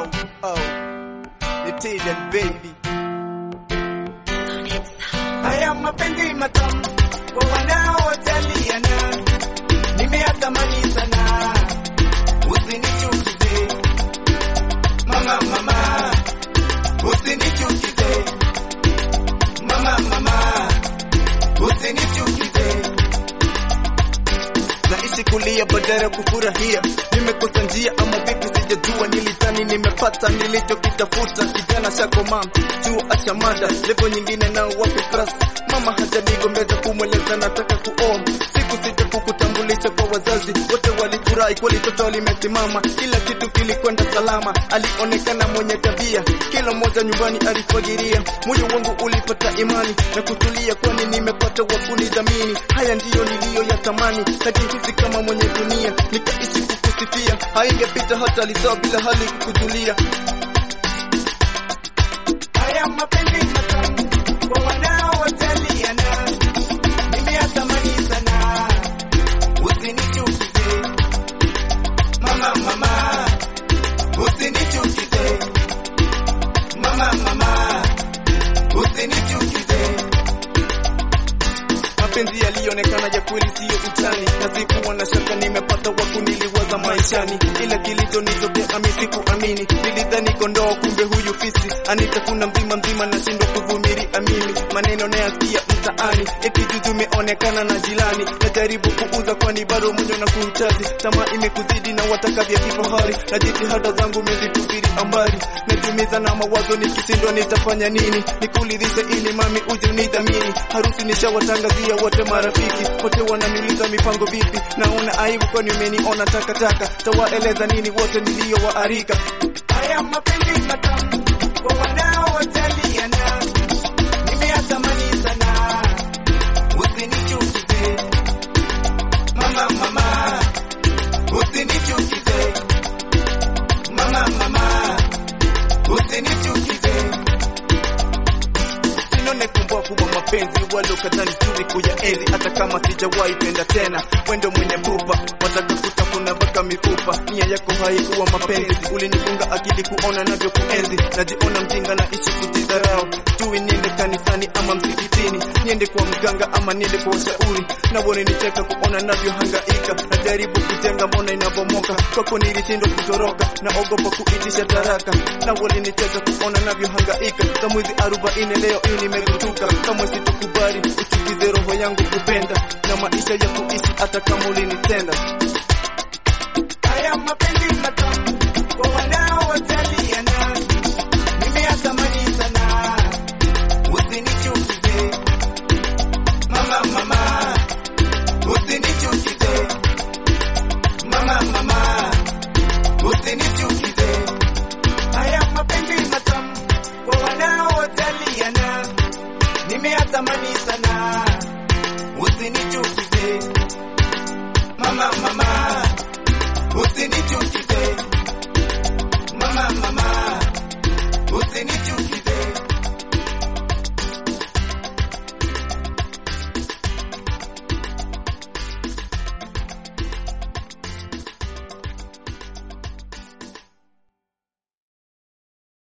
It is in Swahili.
oh, oh. Italian baby. Haya mapenzi matamu kwa wanaojaliana, nimeyatamani sana, usinichukize mama, mama, usinichukize mama, mama, usinichukize naishi kulia badala ya kufurahia. Nimekosa njia ama vipi, sijajua. Nilitani nimepata nilichokitafuta, kijana shakoma juu ashamada levo nyingine, nao wapi pras mama hajanigombeza kumweleza nataka kuoa siku sita kukutambulisha kwa wazazi wote, walifurahi kweli, toto limesimama, kila kitu kilikwenda salama. Alionekana mwenye tabia, kila mmoja nyumbani alifagiria. Moyo wangu ulipata imani na kutulia, kwani nimepata wakunidhamini. Haya ndiyo niliyoyatamani, najihisi kama mwenye dunia, nikaishi kukusifia. Haingepita hata lisaa bila hali kukujulia. Haya mapenzi matamu kwa wanaojaliana, nimeyatamani sana, usinichukize mama, mama, usinichukize mama, mama, usinichukize mapenzi yalionekana ya kweli, siyo utani, na sikuwa na shaka nimepata waku niliwaza maishani, ila kilichonitokea mi sikuamini. Nilidhani kondoo, kumbe huyu fisi anitafuna mzima mzima, nashindwa kuvumilia mimi. Maneno nayasikia mtaani, eti juzi umeonekana na jilani, najaribu kuuza kwani bado mwenye na kuhitaji. Tamaa imekuzidi na wataka vya kifahari, na jitihada zangu mezitupiri ambari, najumiza na mawazo, nikisindwa nitafanya nini? Nikuridhishe ili mami uje unidhamini. Harusi nishawatangazia wote marafiki wote wananiuliza mipango vipi, naona aibu kwani umeniona takataka. Tawaeleza nini wote niliyowaarika? Haya mapenzi matamu kwa wanaojaliana, nimeyatamani sana, usinichukize mama, mama, usinichukize mama, mama, usinichukize Sinone kumbavu wa mapenzi walokata nzuri kuyaenzi, hata kama sijawahi penda tena. Wendo mwenye pupa wataka kutafuna mpaka mifupa, nia yako haikuwa mapenzi. Ulinifunga akili kuona navyo kuenzi, najiona mjinga na ishi kujidharau. Jui niende kanisani ama msikitini, niende kwa mganga ama niende kwa washauri, na wananicheka kuona navyo hangaika. Najaribu kujenga, mbona inabomoka? Kwako nilishindwa kutoroka, naogopa kuitisha taraka, na walinicheka kuona navyo hangaika. Za mwezi arobaini leo hii nimegutuka, kama sitokubali uchukize roho yangu kupenda na maisha ya kuishi hata kama ulinitenda.